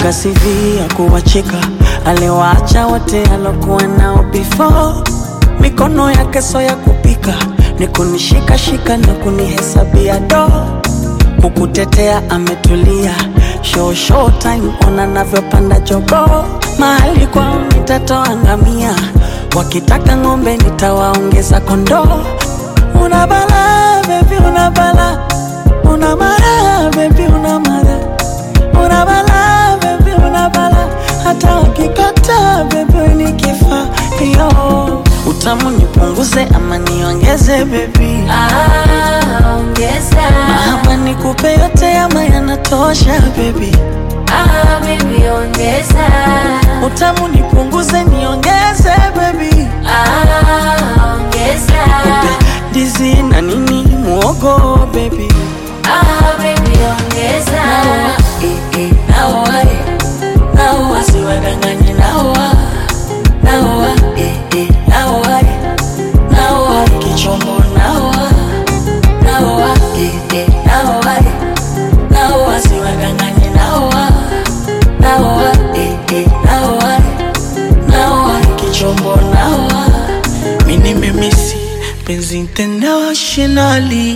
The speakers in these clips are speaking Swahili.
Kaandika CV ya kuwacheka, aliwaacha wote alokuwa nao before. Mikono yake so ya kupika, ni kunishikashika na kunihesabia do kukutetea ametulia, show show time, ona navyopanda jogo. Mahali kwao nitatoa ngamia, wakitaka ng'ombe nitawaongeza kondoo. Una bala baby, una bala, una mara baby, una mara, una bala baby, una bala, hata wakikata baby nikifa yo utamu nipunguze ama niongeze baby Ah, ongeza. ama nikupe yote ama yanatosha baby Ah, baby, ongeza. utamu nipunguze niongeze baby Ah, ongeza. ndizi na nini muogo baby Ah, baby, ongeza. Eh, eh, naoa, eh. naoa siwadanganye naoa naoa eh, eh, naoa eh. naoa kichombo naoa naoa eh, eh, naoa eh. naoa siwadanganye naoa naoa eh, eh, naoa eh. naoa kichombo naoa mini memisi penzi internationally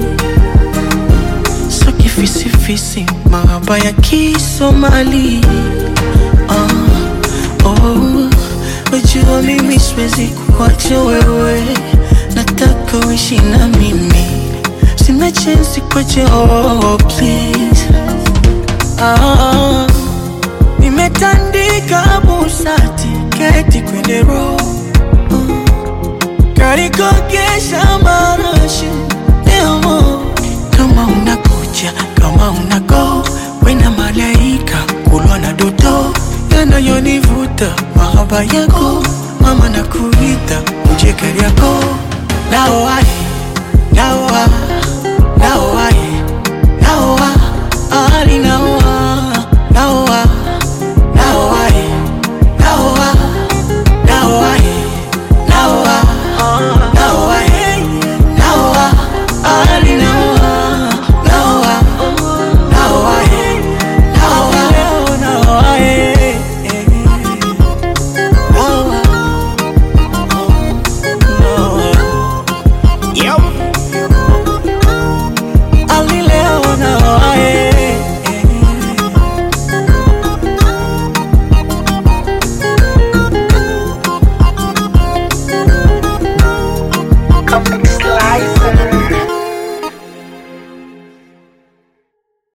so kifisifisi mahaba ya kisomali ah, oh, wajua mimi siwezi kuacha wewe nataka uishi na mimi sina chensi kwache oh, please ah, nimetandika busati keti kwenye roho karikokesha marashi demo kama unakuja kama unago wena malaika kulwa na doto yanayonivuta mahaba yako mama na kuita uje kari yako naoai naoa naoai naoa ali naoa naoa naoai naoa naoai naoa naoa naoa ali naoa naoa naoa naoa naoa Yo. Ali leo naoa Comic Slicer.